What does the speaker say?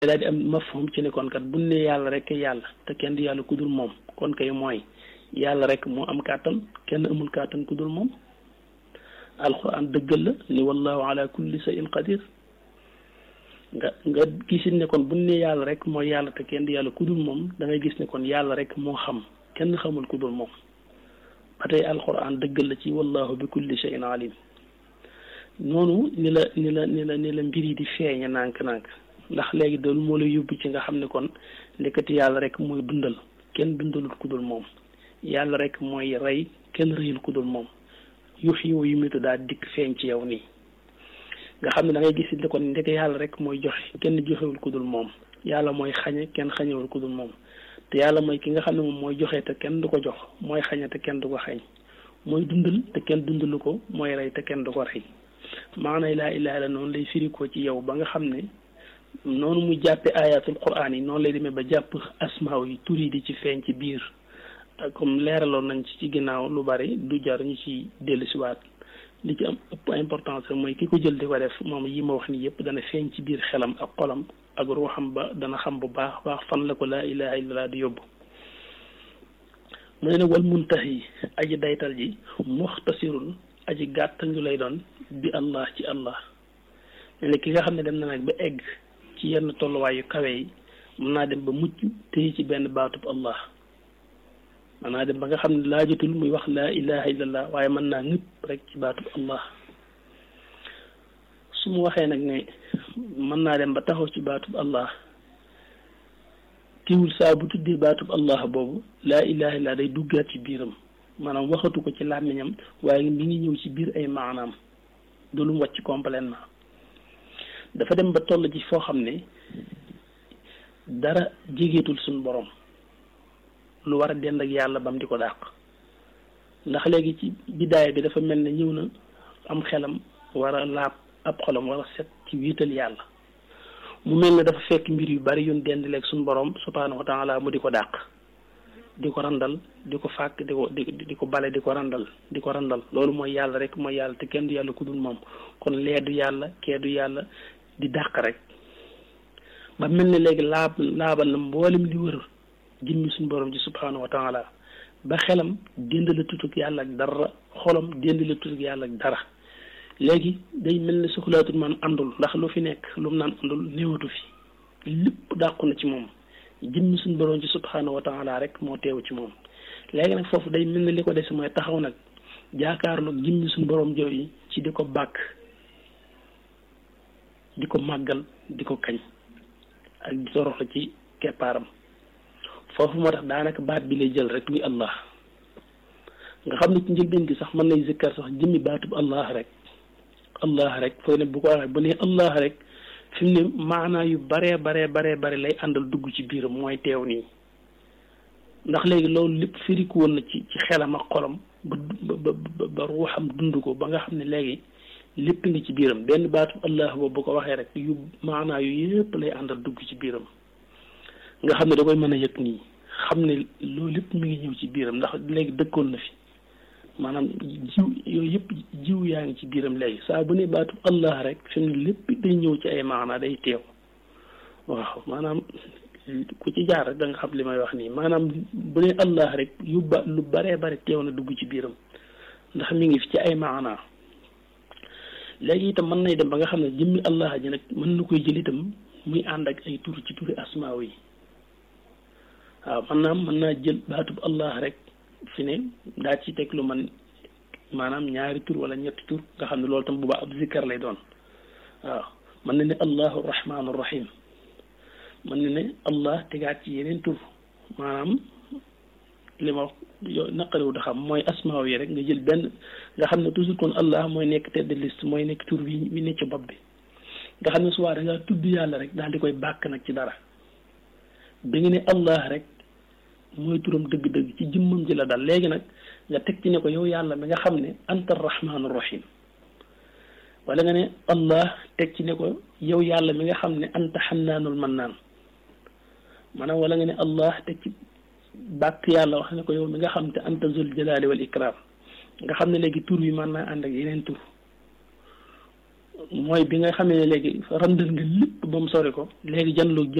daal di am mafhum ci ne kon kat bu ne yàlla rek yàlla te kenn di yàlla ku dul moom kon kay mooy yàlla rek moo am kàttan kenn amul kàttan ku dul moom alquran dëggal la ni wallahu ala kulli shay'in qadir nga nga gisit ne kon bu ne yàlla rek mooy yàlla te kenn di yàlla ku dul moom da ngay gis ne kon yàlla rek moo xam kenn xamul ku dul moom ba tey alquran dëggal la ci wallahu bi kulli shay'in alim noonu ni la ni la ni la ni la mbir yi di feeñe nànk-nànk ndax léegi doolu moo lay yóbbu ci nga xam ne kon ndekati yàlla rek mooy dundal kenn dundalul ku dul moom yàlla rek mooy rey kenn rëyul ku dul moom yux yiwu yu mitu daal dikk feeñ ci yow nii nga xam ne da ngay gis ne kon ndeke yàlla rek mooy joxe kenn joxewul ku dul moom yàlla mooy xañe kenn xañewul ku dul moom te yàlla mooy ki nga xam ne moom mooy joxe te kenn du ko jox mooy xañe te kenn du ko xañ mooy dundal te kenn dundalu ko mooy rey te kenn du ko rey maanaam laa ilaaha illa noonu lay firi ko ci yow ba nga xam ne noonu mu jàppe ayatul quraan yi noonu lay demee ba jàpp asmaaw yi tur yi di ci feeñ ci biir comme leeraloon nañ ci ci ginnaaw lu bari du jar ñu ci dellusiwaat li ci am ëpp importance mooy ki ko jël di ko def moom yi ma wax ni yëpp dana feeñ ci biir xelam ak xolam ak ruuxam ba dana xam bu baax baax fan la ko laa ilaha illallah di yóbbu mu ne nag wal muntahi aji daytal ji muxtasirun aji gàttañu lay doon bi allah ci allah ne ki nga xam ne dem na nag ba egg ci yenn tolluwaay yu kawe yi mën naa dem ba mucc téye ci benn baatub allah mën naa dem ba nga xam ne laajatul muy wax laa ilaha illallah waaye mën naa ñëpp rek ci baatub allah su mu waxee nag ne mën naa dem ba taxaw ci baatub allah tiwul saa bu tuddee baatub allah boobu laa ilaha illallah day duggaat ci biiram maanaam waxatu ko ci làmmiñam waaye mi ngi ñëw ci biir ay maanaam du lu mu wàcc complètement dafa dem ba toll ci foo xam ne dara jégeetul suñu borom lu war a dend ak yàlla bam di ko dàq ndax léegi ci bidaaya bi dafa mel ne ñëw na am xelam war a laab ab xolam war a set ci wiital yàlla mu mel ne dafa fekk mbir yu bari yun dendaleeg suñu borom subhaanahu wa taala mu di ko dàq di ko randal di ko fàkk di ko di di ko bale di ko randal di ko randal loolu mooy yàlla rek mooy yàlla te kenn du yàlla ku dul moom kon lee du yàlla kee du yàlla di dàq rek ba mel ne léegi laab laabal na mboolem li wër jëmmi suñu borom ji subhaanahu wa taala ba xelam dénd la tutug yàlla ak dara xolam dénd la tutug yàlla ak dara léegi day mel ne soxlaatul man àndul ndax lu fi nekk lu mu naan àndul néewatu fi lépp dàqu na ci moom jëmmi suñu borom ci subhaanahu wa taala rek moo teew ci moom léegi nag foofu day mel ne li ko des mooy taxaw nag jaakaarloog jëmmi suñu borom jooy yi ci di ko bàkk di ko màggal di ko kañ ak di toroxla ci keppaaram foofu moo tax daanaka baat bi lay jël rek muy allah nga xam ne ci njëlbeen gi sax mën nay zikkar sax jëmmi baatub allah rek allah rek fooy ne bu ko waxee bu ne allah rek fi mu ne maanaa yu baree baree baree bare lay àndal dugg ci biiram mooy teew nii ndax léegi loolu lépp firiku woon na ci ci xelam ak xolam ba ba ba ruuxam dund ko ba nga xam ne léegi lépp ngi ci biiram benn baatu allah boobu bu ko waxee rek yu maanaa yu yëpp lay àndal dugg ci biiram nga xam ne da koy mën a yëg nii xam ne loolu lépp mi ngi ñëw ci biiram ndax léegi dëkkoon na fi maanaam jiw yooyu yëpp jiw yaa ngi ci biiram léegi saa bu ne baatu allah rek fi mu ne lépp day ñëw ci ay maanaa day teew waaw maanaam ku ci jaar rek da nga xam li may wax nii maanaam bu ne allah rek yu ba lu baree bare teew na dugg ci biiram ndax mi ngi fi ci ay maanaa léegi itam mën nay dem ba nga xam ne jëmmi allah ji nag mën na koy jël itam muy ànd ak ay tur ci turi asmaaw yi waaw man naa mën naa jël baatub allah rek fi ne daa ci teg lu man maanaam ñaari tur wala ñetti tur nga xam ne loolu tam bu baax ab zikkar lay doon waaw mën na ne allahu rahmaanu rahim mën na ne allah tegaat ci yeneen tur maanaam li ma yow naqariwu da xam mooy asmaaw yi rek nga jël benn nga xam ne toujours kon allah mooy nekk tête de liste mooy nekk tur wi wi nekk ci bopp bi nga xam ne suwaa da ngaa tudd yàlla rek daal di koy bàkk nag ci dara bi nga ne allah rek mooy turam dëgg-dëgg ci jëmmam ji la dal léegi nag nga teg ci ne ko yow yàlla mi nga xam ne anta rahmaanu rahim wala nga ne allah teg ci ne ko yow yàlla mi nga xam ne anta xannaanul mannaan maanaam wala nga ne allah teg ci bàkk yàlla wax ne ko yow mi nga xam te anta zul jalali wal ikram nga xam ne léegi tur yi mën naa ànd ak yeneen tur mooy bi nga xamee ne léegi randal nga lépp ba mu sori ko léegi janloog